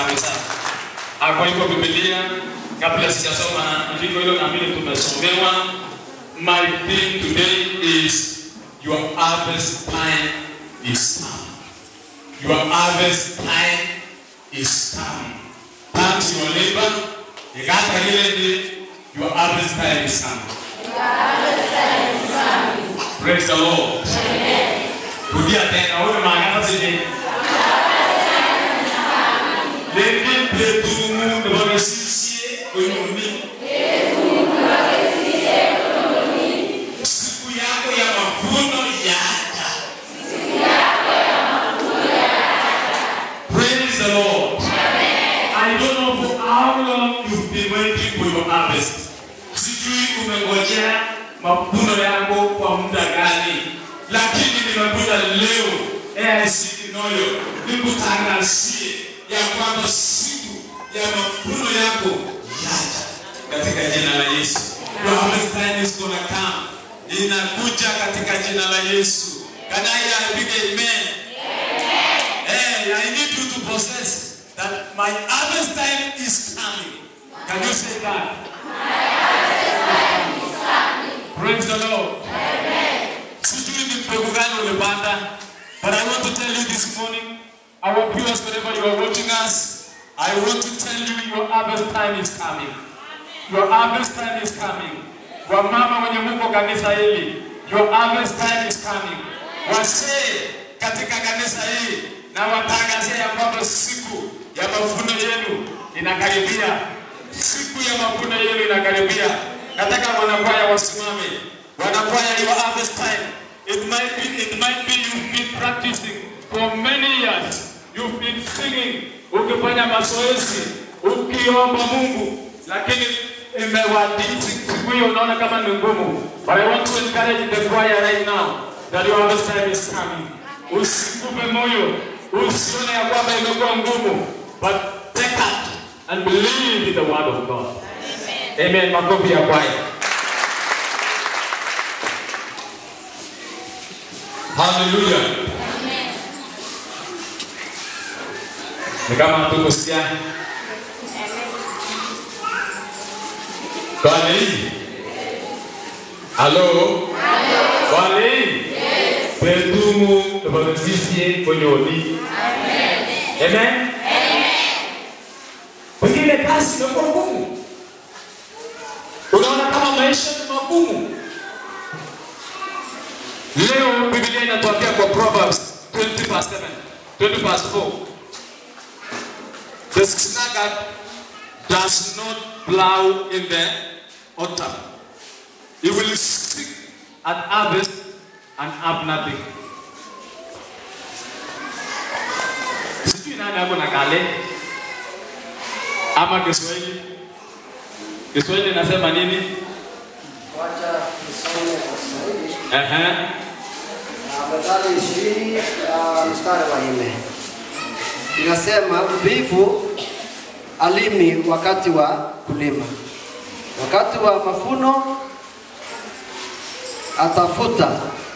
kabisa. Ah, Kwa hivyo Biblia, kabla sijasoma andiko hilo, naamini tumesomewa. My theme today is your harvest time is come. Your harvest time is coming. Turn to your neighbor, ikata ile ni your harvest time is coming. Praise the Lord. Rudia tena, wewe maana zile. Lengi petumu ndoresie onyomi. Siku yako ya mavuno yaja. Praise the Lord. I don't know for how long you've been waiting for your harvest. Sijui umengojea mavuno yako kwa muda gani, lakini nimekuja leo AIC Kinoyo nikutangazie ya kwamba siku ya mavuno yako yaja katika jina la Yesu. Your harvest time is gonna come. Inakuja katika jina la Yesu. Can I hear a big amen? Hey, I need you to possess that my harvest time is coming. Can you say that? Praise the Lord. Sijui ni mbegu gani ulipanda, but I want to tell you this morning, our viewers wherever you are watching us, I want to tell you your harvest time is coming. Your harvest time is coming. Wamama wenye Mungu kanisa hili, your harvest time is coming. Wasee katika kanisa hili na watangazia ya kwamba siku ya mavuno yenu inakaribia. Siku ya mavuno yenu inakaribia. Nataka wanakwaya wasimame. Wanakwaya, your harvest time. It might be, it might be you've been practicing for many years. You've been singing, ukifanya mazoezi, ukiomba Mungu, lakini imewadisi siku hiyo unaona kama ni ngumu. But I want to encourage the choir right now that your harvest time is coming. Usikupe moyo, usione ya kwamba imekuwa ngumu, but take heart and believe in the word of God. Amen. Makofi ya kwaya. Hallelujah. Ni kama tukusikia. Kwani? Halo? Kwani? Petumu tubagasisie konyoni. Amen. Pengine kazi imekuwa ngumu. Unaona kama maisha ni magumu. Leo Biblia inatuambia kwa Proverbs 20 verse 7, 20 verse 4. The sluggard does not plow in the autumn. He will seek at harvest and have nothing. Sijui nani ako na kale ama Kiswahili. Kiswahili nasema nini? Wacha nisome kwa Kiswahili. Ehe. Ah, Methali ishirini ah, mstari wa nne inasema mvivu alimi wakati wa kulima, wakati wa mavuno atafuta,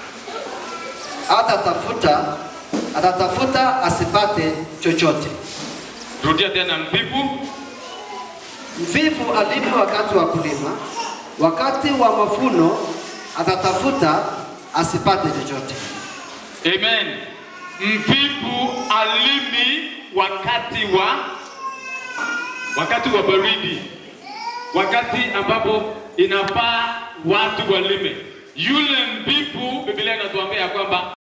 atatafuta, atatafuta asipate chochote. Rudia tena mvivu Mvivu alimi wakati wa kulima, wakati wa mavuno atatafuta asipate chochote. Amen. Mvivu alimi wakati wa wakati wa baridi, wakati ambapo inafaa watu walime. Yule mvivu, Biblia inatuambia ya kwamba